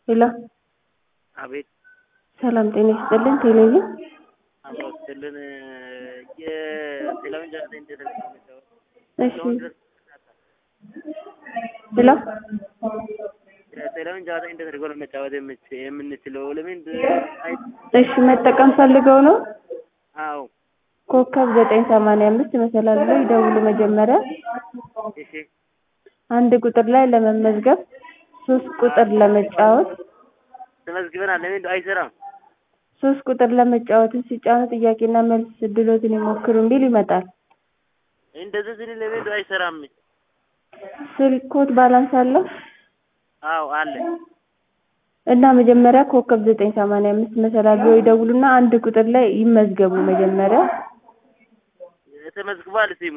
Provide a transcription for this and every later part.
ሄሎ አቤት ሰላም ጤና ይስጥልን ቴሌቪዥን አብሮ ስትልን የቴሌቪዥን ጨዋታ እንዴት ነው የሚጫወት? እሺ እስካሁን ድረስ ሄሎ የቴሌቪዥን ጨዋታ እንዴት አድርጎ ነው መጫወት የምች- የምንችለው? ለምን አይ እሺ መጠቀም ፈልገው ነው አዎ ኮከብ ዘጠኝ ሰማንያ አምስት መሰላል ላይ ይደውሉ መጀመሪያ እሺ አንድ ቁጥር ላይ ለመመዝገብ ሶስት ቁጥር ለመጫወት ተመዝግበናል። ለምን አይሰራም? ሶስት ቁጥር ለመጫወትን ሲጫኑ ጥያቄና መልስ እድሎትን ይሞክሩ የሚል ይመጣል እንደዚህ ስል ለምን አይሰራም? ስልኮት ባላንስ አለው አዎ አለ። እና መጀመሪያ ኮከብ ዘጠኝ ሰማንያ አምስት መሰላል ብለው ይደውሉና አንድ ቁጥር ላይ ይመዝገቡ መጀመሪያ ተመዝግቧል ሲሙ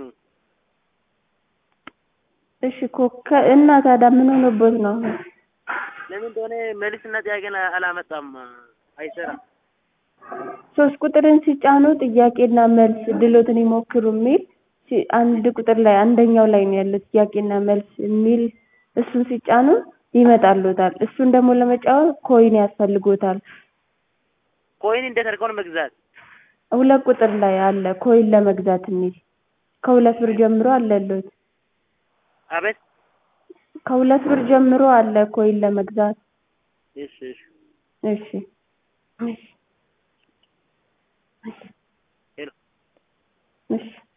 እሺ ኮከ እና ታዲያ ምን ሆኖቦት ነው ለምን እንደሆነ መልስና ጥያቄን አላመጣም። አይሰራም። ሶስት ቁጥርን ሲጫኑ ጥያቄና መልስ ድሎትን ይሞክሩ የሚል ሲ- አንድ ቁጥር ላይ አንደኛው ላይ ነው ያለው ጥያቄና መልስ የሚል እሱን ሲጫኑ ይመጣልዎታል። እሱን ደግሞ ለመጫወት ኮይን ያስፈልጎታል። ኮይን እንዴት አድርገው ነው መግዛት? ሁለት ቁጥር ላይ አለ ኮይን ለመግዛት የሚል ከሁለት ብር ጀምሮ አለልዎት። አቤት ከሁለት ብር ጀምሮ አለ ኮይን ለመግዛት። እሺ እሺ እሺ እሺ ሄሎ እሺ